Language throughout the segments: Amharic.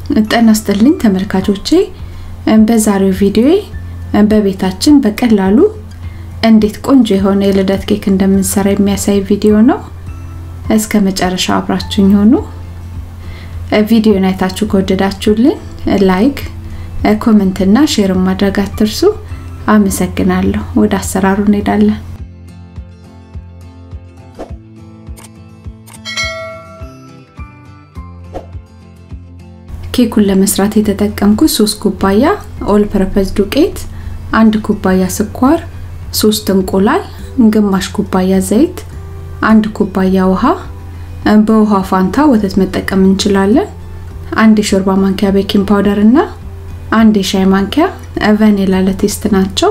ጤና ይስጥልኝ ተመልካቾቼ፣ በዛሬው ቪዲዮ በቤታችን በቀላሉ እንዴት ቆንጆ የሆነ የልደት ኬክ እንደምንሰራ የሚያሳይ ቪዲዮ ነው። እስከ መጨረሻው አብራችሁኝ ሆኑ። ቪዲዮን አይታችሁ ከወደዳችሁልኝ ላይክ፣ ኮሜንት እና ሼር ማድረግ አትርሱ። አመሰግናለሁ። ወደ አሰራሩ እንሄዳለን። ኬኩን ለመስራት የተጠቀምኩት 3 ኩባያ ኦል ፐርፐዝ ዱቄት፣ አንድ ኩባያ ስኳር፣ 3 እንቁላል፣ ግማሽ ኩባያ ዘይት፣ አንድ ኩባያ ውሃ፣ በውሃ ፋንታ ወተት መጠቀም እንችላለን። አንድ የሾርባ ማንኪያ ቤኪንግ ፓውደር እና አንድ የሻይ ማንኪያ ቫኒላ ለቴስት ናቸው።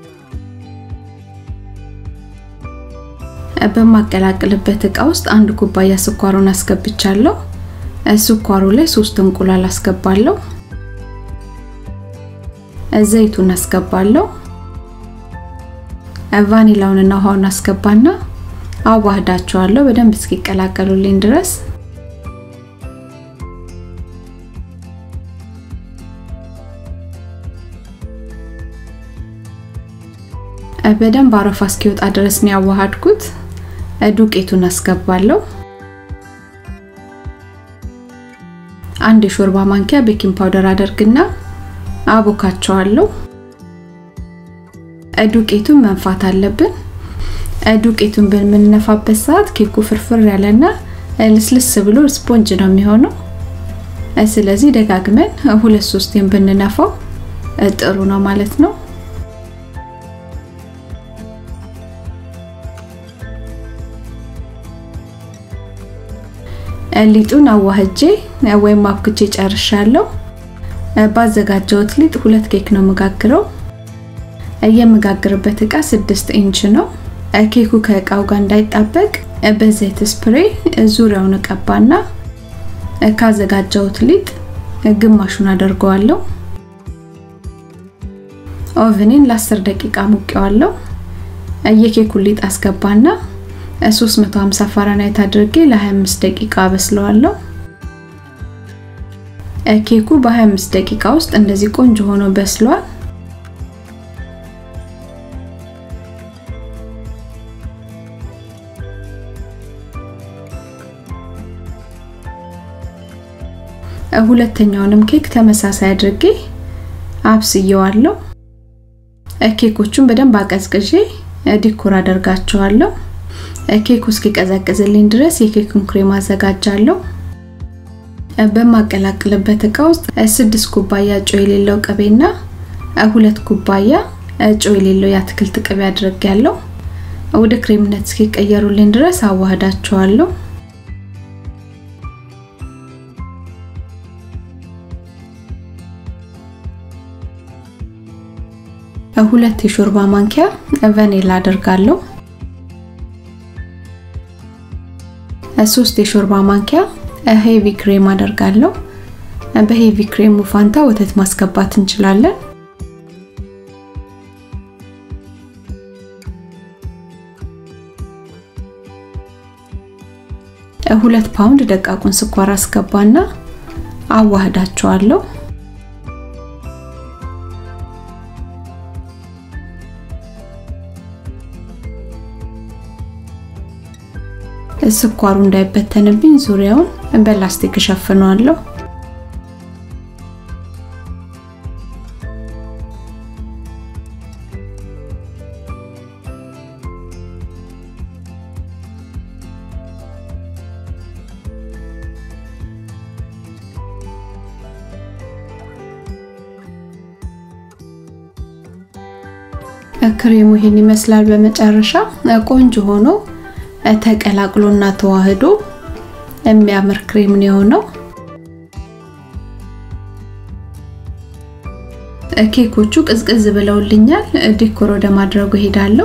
በማቀላቅልበት እቃ ውስጥ አንድ ኩባያ ስኳሩን አስገብቻለሁ። ስኳሩ ላይ ሶስት እንቁላል አስገባለሁ። ዘይቱን አስገባለሁ። ቫኒላውንና ውሃውን አስገባና አዋህዳቸዋለሁ በደንብ እስኪቀላቀሉልኝ ድረስ። በደንብ አረፋ እስኪወጣ ድረስ ነው ያዋሃድኩት። ዱቄቱን አስገባለሁ። አንድ የሾርባ ማንኪያ ቤኪንግ ፓውደር አደርግና አቦካቸዋለሁ። ዱቄቱን መንፋት አለብን። ዱቄቱን በምንነፋበት ሰዓት ኬኩ ፍርፍር ያለና ልስልስ ብሎ ስፖንጅ ነው የሚሆነው። ስለዚህ ደጋግመን ሁለት ሶስቴን ብንነፋው ጥሩ ነው ማለት ነው። ሊጡን አዋህጄ ወይም አብክቼ ጨርሻለሁ። ባዘጋጀሁት ሊጥ ሁለት ኬክ ነው የምጋግረው። የምጋግርበት እቃ ስድስት ኢንች ነው። ኬኩ ከእቃው ጋር እንዳይጣበቅ በዘይት ስፕሬ ዙሪያውን እቀባና ካዘጋጀሁት ሊጥ ግማሹን አደርገዋለሁ። ኦቭኔን ለ10 ደቂቃ ሙቄዋለሁ። የኬኩን ሊጥ አስገባና 350 ፋራናይት አድርጌ ለ25 ደቂቃ አበስለዋለሁ። ኬኩ በ25 ደቂቃ ውስጥ እንደዚህ ቆንጆ ሆኖ በስሏል። ሁለተኛውንም ኬክ ተመሳሳይ አድርጌ አብስየዋለሁ። ኬኮቹን በደንብ አቀዝቅዤ ዲኮር አደርጋቸዋለሁ። ኬኩ እስኪቀዘቅዝልኝ ድረስ የኬኩን ክሬም አዘጋጃለሁ። በማቀላቅልበት እቃ ውስጥ ስድስት ኩባያ ጨው የሌለው ቅቤና ሁለት ኩባያ ጨው የሌለው የአትክልት ቅቤ አድርጌያለሁ። ወደ ክሬምነት እስኪቀየሩልኝ ድረስ አዋህዳቸዋለሁ። ሁለት የሾርባ ማንኪያ ቫኒላ አደርጋለሁ። ሶስት የሾርባ ማንኪያ ሄቪ ክሬም አደርጋለሁ። በሄቪ ክሬሙ ፋንታ ወተት ማስገባት እንችላለን። ሁለት ፓውንድ ደቃቁን ስኳር አስገባና አዋህዳቸዋለሁ። ስኳሩ እንዳይበተንብኝ ዙሪያውን በላስቲክ እሸፍነዋለሁ። ክሬሙ ይሄን ይመስላል። በመጨረሻ ቆንጆ ሆኖ ተቀላቅሎና ተዋህዶ የሚያምር ክሬም ነው የሆነው። ኬኮቹ ቅዝቅዝ ብለውልኛል። ዲኮር ወደ ማድረጉ ሄዳለሁ።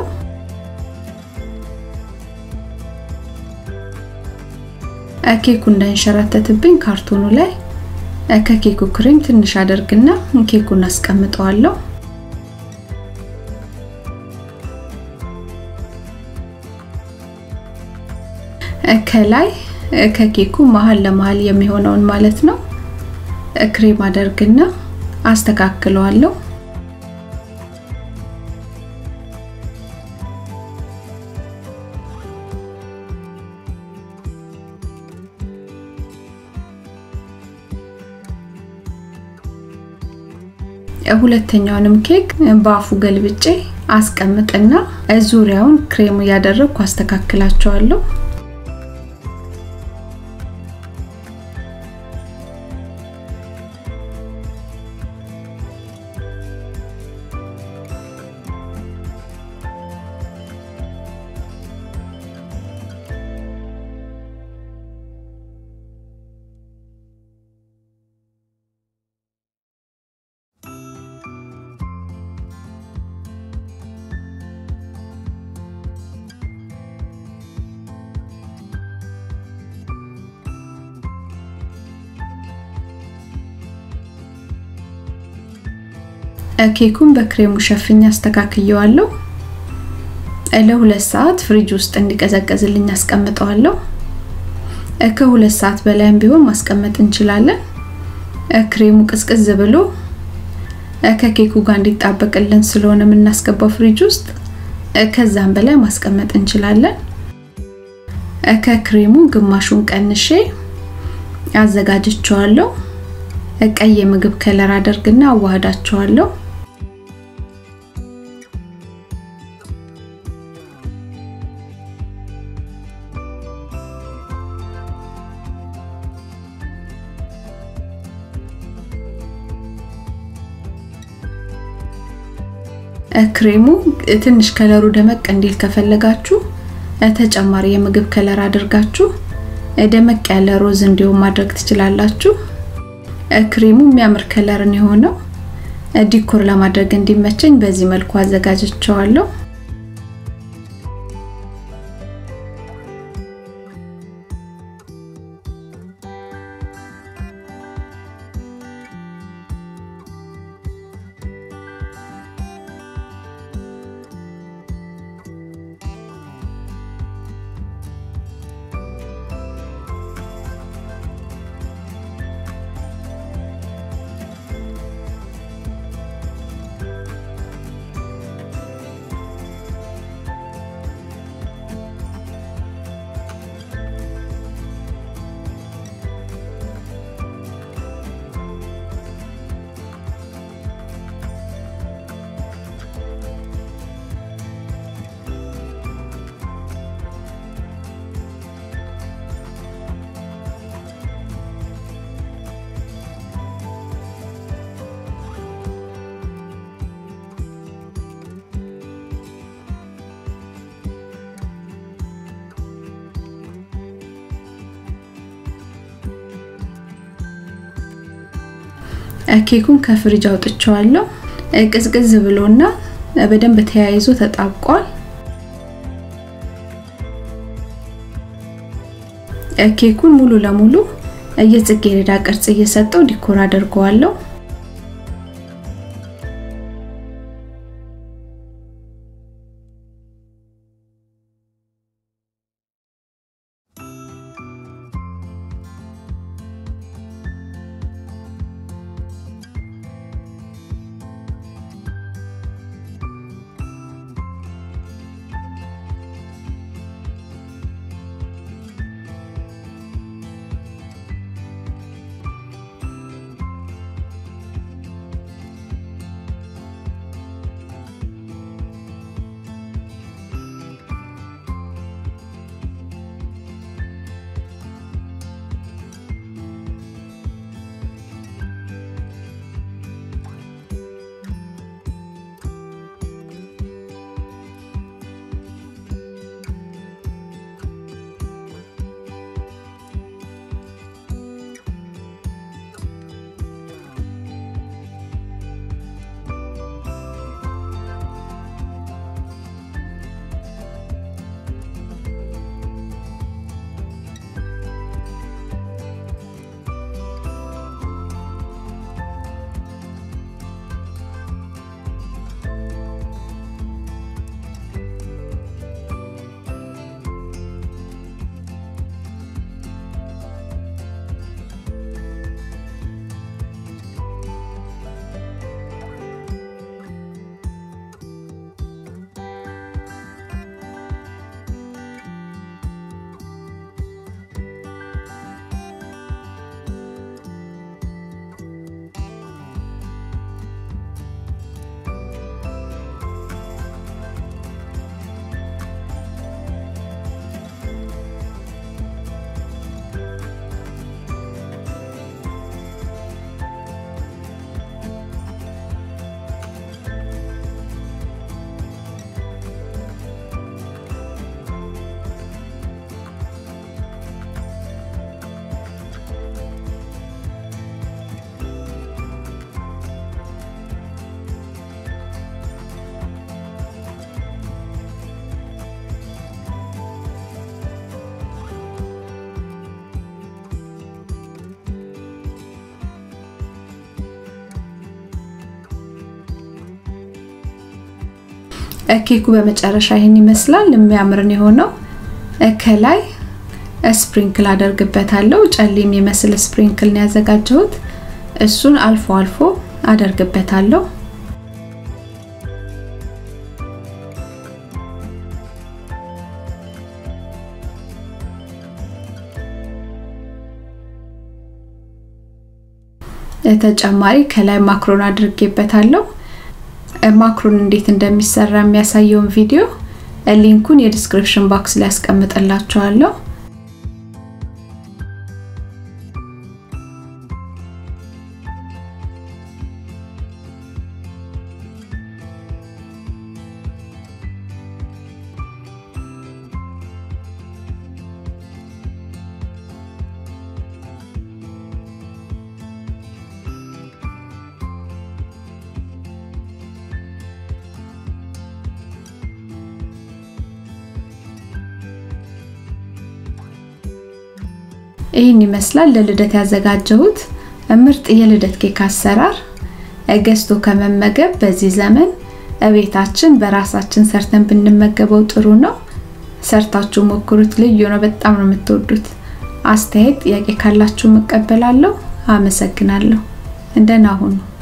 ኬኩ እንዳይንሸራተትብኝ ካርቶኑ ላይ ከኬኩ ክሬም ትንሽ አደርግና ኬኩን አስቀምጠዋለሁ። ከላይ ከኬኩ መሀል ለመሀል የሚሆነውን ማለት ነው ክሬም አደርግና አስተካክለዋለሁ። ሁለተኛውንም ኬክ በአፉ ገልብጬ አስቀምጥና ዙሪያውን ክሬም እያደረግኩ አስተካክላቸዋለሁ። ኬኩን በክሬሙ ሸፍኛ አስተካክየዋለሁ። ለሁለት ሰዓት ፍሪጅ ውስጥ እንዲቀዘቀዝልኝ አስቀምጠዋለሁ። ከሁለት ሰዓት በላይም ቢሆን ማስቀመጥ እንችላለን። ክሬሙ ቅዝቅዝ ብሎ ከኬኩ ጋር እንዲጣበቅልን ስለሆነ የምናስገባው ፍሪጅ ውስጥ ከዛም በላይ ማስቀመጥ እንችላለን። ከክሬሙ ግማሹን ቀንሼ አዘጋጅቸዋለሁ። ቀይ የምግብ ከለር አደርግና አዋህዳቸዋለሁ። ክሬሙ ትንሽ ከለሩ ደመቅ እንዲል ከፈለጋችሁ ተጨማሪ የምግብ ከለር አድርጋችሁ ደመቅ ያለ ሮዝ እንዲሁም ማድረግ ትችላላችሁ። ክሬሙ የሚያምር ከለርን የሆነው ዲኮር ለማድረግ እንዲመቸኝ በዚህ መልኩ አዘጋጅቸዋለሁ። ኬኩን ከፍሪጅ አውጥቼዋለሁ። ቅዝቅዝ ብሎና በደንብ ተያይዞ ተጣብቋል። ኬኩን ሙሉ ለሙሉ የጽጌረዳ ቅርጽ እየሰጠው ዲኮር አድርገዋለሁ። ኬኩ በመጨረሻ ይህን ይመስላል። የሚያምርን የሆነው ከላይ ስፕሪንክል አደርግበታለሁ። ጨሌ የሚመስል ስፕሪንክል ነው ያዘጋጀሁት። እሱን አልፎ አልፎ አደርግበታለሁ። ተጨማሪ ከላይ ማክሮን አድርጌበታለሁ። ማክሮን እንዴት እንደሚሰራ የሚያሳየውን ቪዲዮ ሊንኩን የዲስክሪፕሽን ባክስ ላይ ያስቀምጥላችኋለሁ። ይህን ይመስላል ለልደት ያዘጋጀሁት ምርጥ የልደት ኬክ አሰራር። ገዝቶ ከመመገብ በዚህ ዘመን እቤታችን በራሳችን ሰርተን ብንመገበው ጥሩ ነው። ሰርታችሁ ሞክሩት፣ ልዩ ነው። በጣም ነው የምትወዱት። አስተያየት፣ ጥያቄ ካላችሁ እቀበላለሁ። አመሰግናለሁ። እንደና ሁኑ።